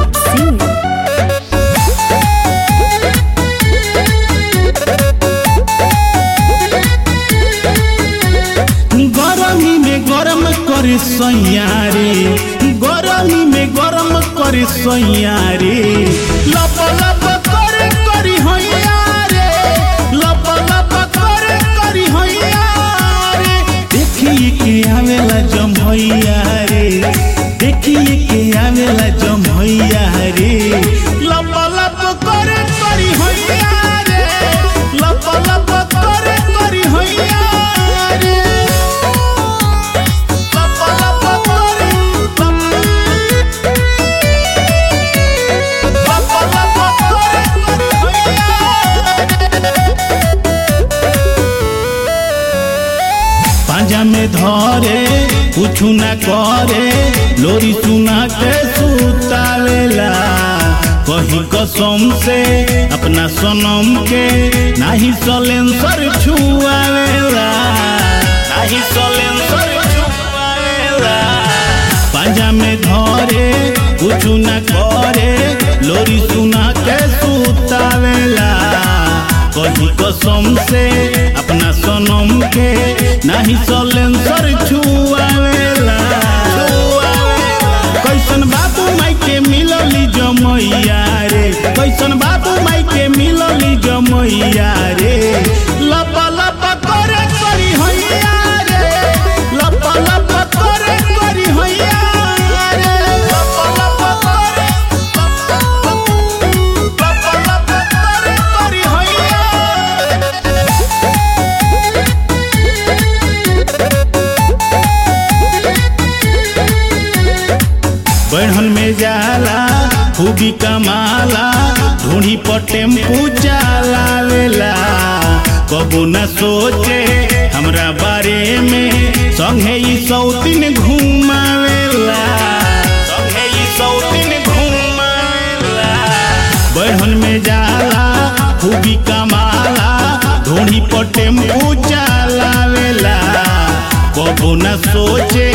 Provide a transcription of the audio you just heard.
Sing. गरमी में गरम करे सैयारे गरमी में गरम करे सैयारे लप लप करे करी हैया रे लप लप करे करी हैया रे देखिए के आवेला जमैया रे देखिए के आवेला जमैया रे लप लप करे करी हैया रे लप लप करे करी हैया रे लप लप करे लप लप करे करी हैया पांजा में धरे कुछ न करे लोरी सुना के सुतावेला कही कसम से अपना सनम के नाही सलेंसर छुआवेला नाही सलेंसर छुआवेला पांजा में धरे कुछ न करे लोरी सुना के सुतावेला कही कसम से अपना सनम के नाही सलेंसर छुआवेला कैसन बाबू माई के मिलली जमैया रे कैसन बाबू माई के मिलली जमैया रे लप लप करे करी हैया रे लप लप करे करी हैया रे लप लप करे लप लप करे करी हैया बढ़न में जाला खूबी कमाला ढूंढी पर टेम्पू चलावेला कबो न सोचे हमरा बारे में संगे ई सौतीन घुमावेला संगे ई सौतीन घुमावेला बढ़न में जाला खूबी कमाला ढूंढी पर टेम्पू चलावेला कबो न सोचे